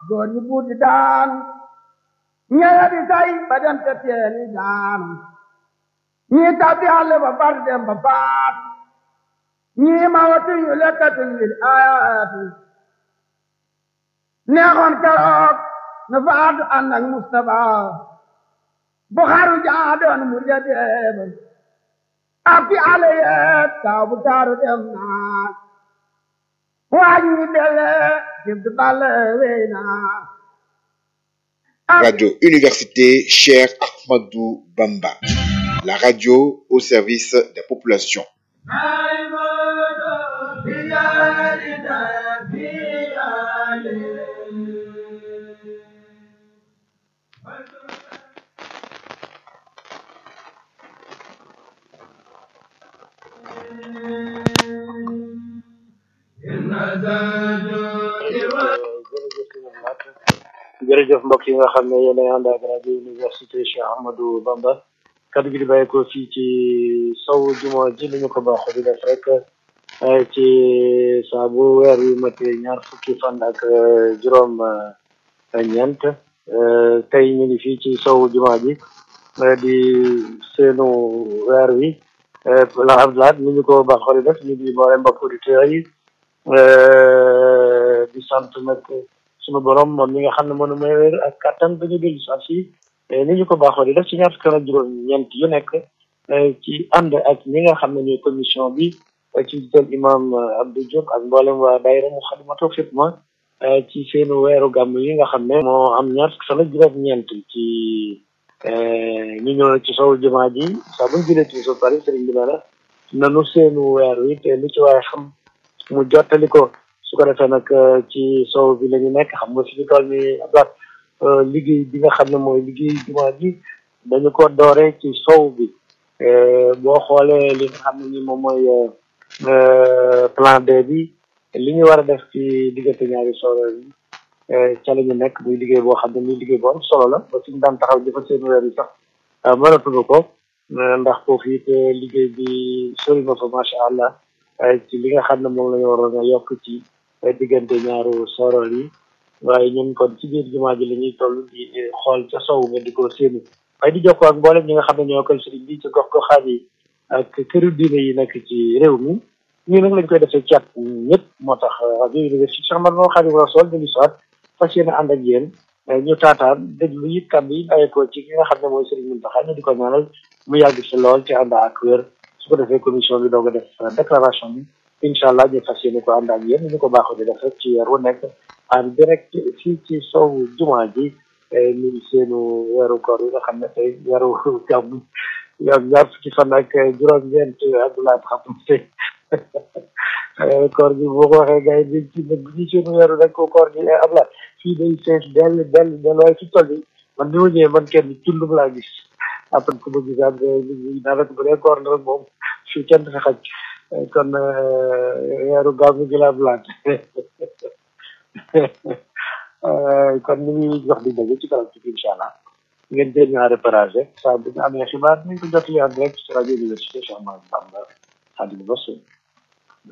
góor ñi buur di daan ñeya di tay ba dem te teeni daan ñii tabbi àll ba bar dem ba faat ñii ma watu ñu lekkatu ngir ayaatu neexoon keroog na faatu ànd ak Mustapha bu xaru jaa doon mu ja deeba ak fi àll yeet taw bu taaru dem naa waaj ñi dele jibdu balle wey naa Radio Université Cheikh Ahmadou Bamba. La radio au service des populations. jërëjëf mbokk yi nga xam ne yéen a ànd ak rajo université Cheikh Ahmadou Bamba kaddu gi di bàyyi ko fii ci sow juma ji li ñu ko baaxoo di def rek ci saa bu weer wi matee ñaar fukki fan ak juróom ñeent tey ñu ngi fii ci sow juma ji di seenu weer wi la abdulaat ni ñu ko baaxoo di def ñu di boole mbokk auditeurs yi di sant nag sunu borom moom mi nga xam ne mënu may wér ak kattan ba ñu dellu saa si ni ñu ko baaxoo di def ci ñaar fukki fan ak juróom ñeent yu nekk ci ànd ak ñi nga xam ne ñooy commission bi ci jiital imam Abdou Diop ak mboolem waa daayira mu xadimatul xidma ci seenu weeru gàmm yi nga xam ne moo am ñaar fukki fan ak juróom ñeent ci ñu ñëw ci sow jumaa ji saa buñ julee ci so pare sëriñ bi nee na nanu seenu weer wi te lu ci waaye xam mu jottali ko su ko defee nag ci sow bi la ñu nekk xam nga fi ñu toll ni ablaat liggéey bi nga xam ne mooy liggéey jumaa ji dañu ko doore ci sow bi boo xoolee li nga xam ne ni moom mooy plan B bi li ñu war a def ci diggante ñaari solo yi ca la ñu nekk muy liggéey boo xam ne ni liggéey bu am solo la ba suñu daan taxaw jëfa seen weer yi sax mënatuñu ko ndax foofu it liggéey bi sori na fa macha allah ci li nga xam ne moom la ñu waroon a yokk ci diggante ñaaru sorol yi waaye ñun kon ci biir jumaa ji la ñuy toll di xool ca sow nga di ko séenu waaye di jokkoo ak mboolem ñi nga xam ne ñoo koy sëriñ bi ci gox goxaan yi ak këru diine yi nekk ci réew mi ñu nag lañ koy defee ci at ñëpp moo tax rajo université Cheikh Ahmadou Khadim Rassoul dañu soit fas yéene ànd ak yéen ñu taataan déglu it kàddu yi bàyyeekoo ci ki nga xam ne mooy sëriñ Mountakha ñu di ko ñaanal mu yàgg si lool ci ànd ak wér su ko defee commission bi doog a def déclaration bi incha allah ñu fas yéene ko ànd ak yéen ñu ko baaxoo di def rek ci weer wu nekk en direct fii ci sow jumaa ji ñu seenu weeru koor yi nga xam ne tey weeru gàmm yoom ñaar fukki fan ak juróom-ñeent abdoulaye xam tey koor gi boo ko waxee gars yi ci nag bu ñu seenu weeru rek koor gi abla fii day fees dell dell dell waaye fi toll yi man bi ma ñëwee man kenn tundum laa gis après ku ma gisaat daanaka bu dee koor na rek moom fii kenn fi xaj kon weeru gàmm gi laa blaat kon ñu ngi jox di daje ci kanam ci incha allah ngeen jël ñu en repérage saa bu ñu amee xibaar nañ ko jot li en direct ci rajo université Cheikh Ahmadou Bamba Khadimou Rassoul